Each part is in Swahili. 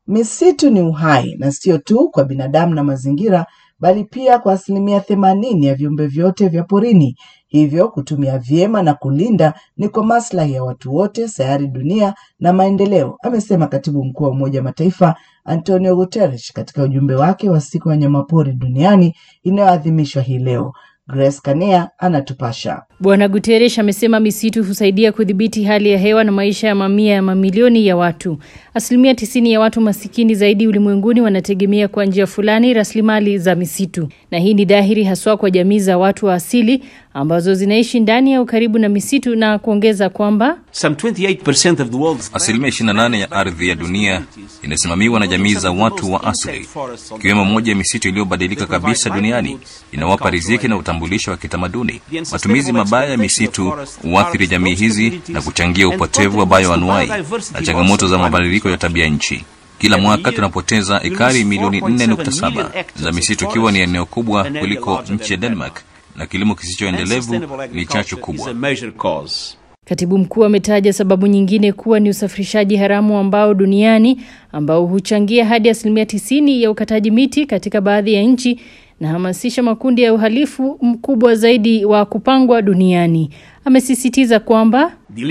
Misitu ni uhai na sio tu kwa binadamu na mazingira, bali pia kwa asilimia themanini ya viumbe vyote vya porini. Hivyo kutumia vyema na kulinda ni kwa maslahi ya watu wote, sayari, dunia na maendeleo, amesema katibu mkuu wa Umoja wa Mataifa Antonio Guterres katika ujumbe wake wa siku ya wanyamapori duniani inayoadhimishwa hii leo. Grace Kanea anatupasha. Bwana Guterres amesema misitu husaidia kudhibiti hali ya hewa na maisha ya mamia ya mamilioni ya watu. Asilimia tisini ya watu masikini zaidi ulimwenguni wanategemea kwa njia fulani rasilimali za misitu, na hii ni dhahiri haswa kwa jamii za watu wa asili ambazo zinaishi ndani au karibu na misitu, na kuongeza kwamba asilimia 28 ya ardhi ya dunia inasimamiwa na jamii za watu wa asili, ikiwemo moja ya misitu iliyobadilika kabisa duniani, inawapa riziki na utambulisho wa kitamaduni. Matumizi mabaya ya misitu huathiri jamii hizi na kuchangia upotevu wa bayoanuai na changamoto za mabadiliko ya tabia nchi. Kila mwaka tunapoteza ekari milioni 4.7 za misitu, ikiwa ni eneo kubwa kuliko nchi ya Denmark, na kilimo kisichoendelevu ni chachu kubwa. Katibu mkuu ametaja sababu nyingine kuwa ni usafirishaji haramu ambao duniani ambao huchangia hadi asilimia tisini ya ukataji miti katika baadhi ya nchi na hamasisha makundi ya uhalifu mkubwa zaidi wa kupangwa duniani. Amesisitiza kwamba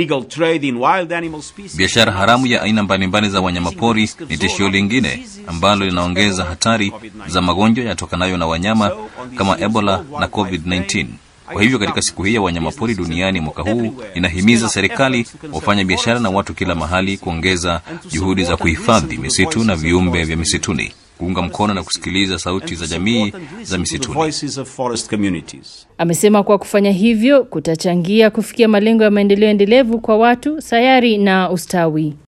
biashara haramu ya aina mbalimbali za wanyamapori ni tishio lingine ambalo linaongeza hatari za magonjwa yatokanayo na wanyama kama Ebola na COVID-19. Kwa hivyo katika siku hii ya wanyamapori duniani mwaka huu, inahimiza serikali, wafanya biashara na watu kila mahali kuongeza juhudi za kuhifadhi misitu na viumbe vya misituni, kuunga mkono na kusikiliza sauti za jamii za misituni. Amesema kwa kufanya hivyo kutachangia kufikia malengo ya maendeleo endelevu kwa watu, sayari na ustawi.